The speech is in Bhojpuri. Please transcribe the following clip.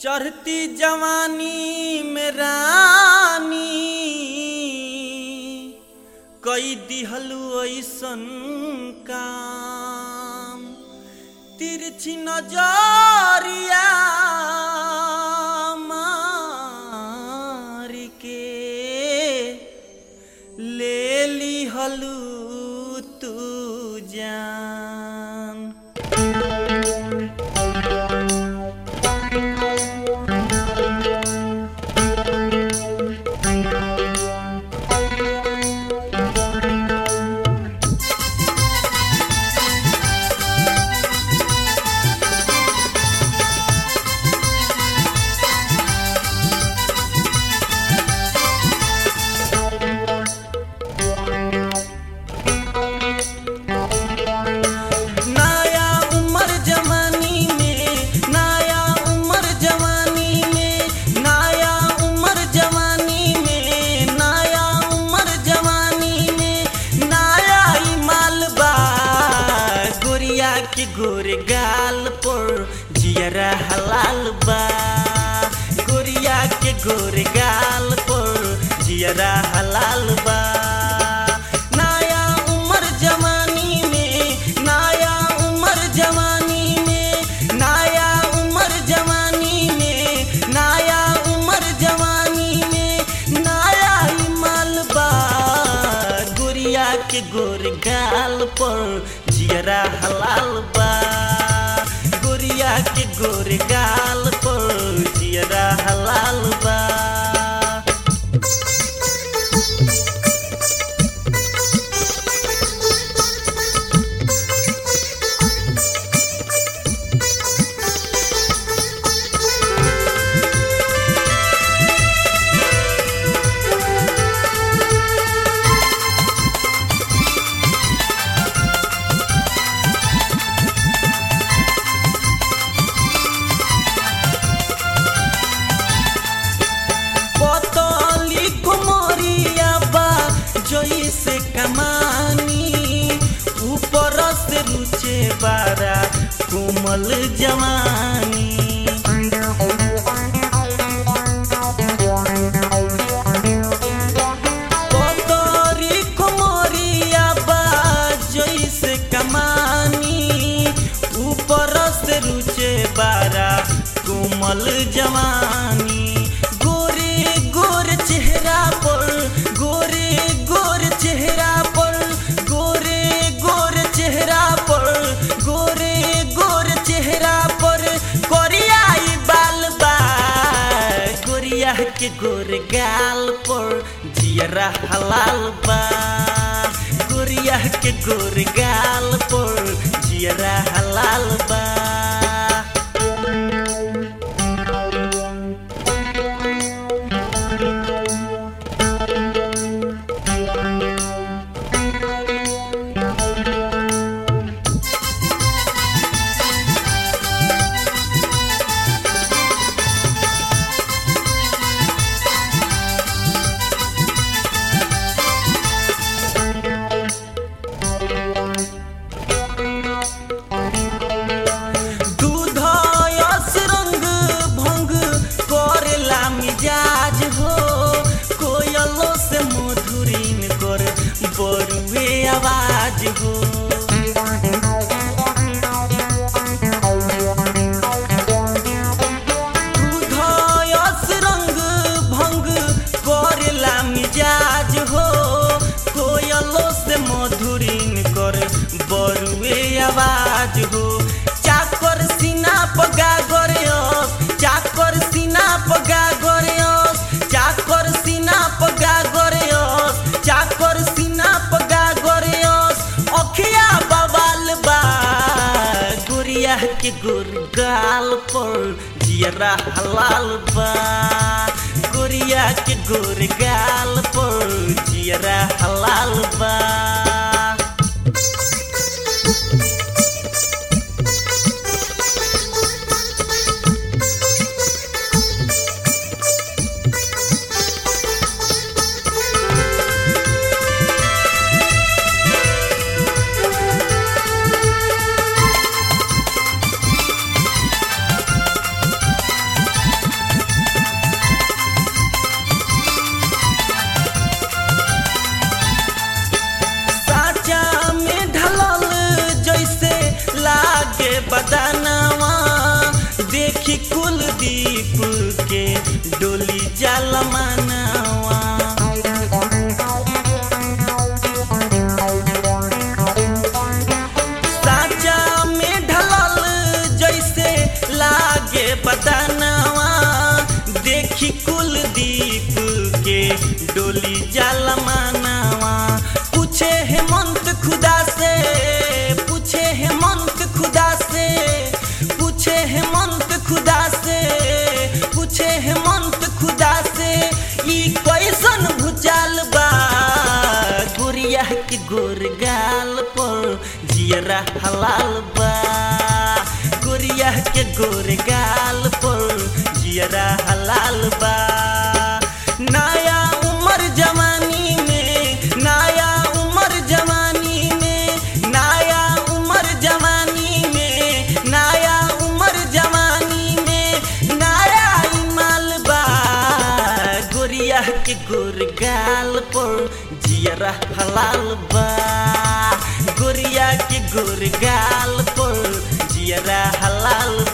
चढ़ती जवानी में रानी कई दिहलु ऐसन काम तिरछी नजरिया मार के ले लिहलु तू जान नया उम्र जवानी में नया उम्र जवानी में नया उम्र जवानी में नया उम्र जवानी में नया ही मालबा गोरिया के गोरे गाल पर जियरा हलाल बा गोरिया के गोरे गाल पर जियरा हलाल बा नया उम्र जवानी में नया उम्र जवानी में नया उम्र जवानी में नया उम्र जवानी में नया ही मालबा गोरिया के गोर गाल पर जियरा हलाल बा गोरिया के गोर गाल पर जियरा हलाल बा पतली कुमरिया बा जोई से कमानी ऊपर से रुचे बारा कोमल जवानी पतरी कुमरिया बा जोई से कमानी ऊपर से रुचे बारा कोमल जवानी गोरे गोर चेहरा पर गोरे गोर चेहरा पर गोरे गोर चेहरा पर गोरे गोर चेहरा पर कोरियाई बाल बा गोरिया के गोर गाल पर जियरा हलाल बा गोरिया के गोर गाल पर जियरा हलाल बा दूध यस रंग भंग करेला मिजाज हो कोयलो से मधुरीन कर बरुए आवाज हो दूध यस रंग भंग करेला मिजाज हो कोयलो से मधुरीन कर बरुए आवाज हो चाकर सीना पगा गरेस चाकर सीना पगा गरेस चाकर सीना पगा गरेस चाकर सीना पगा गरेस अखिया बवाल बा गोरिया के गोर गाल पर जियरा हलाल बा गोरिया के गोर गाल पर जियरा हलाल बा देखी कुलदीप के डोली जाल मानवा साचा में ढलल जैसे लागे बदनवा देखी कुलदीप के डोली जाल मानवा पूछे हेमंत खुदा से पूछे हेमंत खुदा से पूछे हेमंत खुदा से पूछे हेमंत खुदा से ई कैसन भूचाल बा गोरिया के गोर गाल पर जियरा हलाल बा गोरिया के गोर गाल पर जियरा हलाल बा नया उम्र जवानी में नया उम्र जवानी में नया उम्र जवानी में नया उम्र जवानी में नया इमाल बा गोरिया के गोर गाल पर जियरा हलाल बा गोरिया के गोर गाल पर जियरा हलाल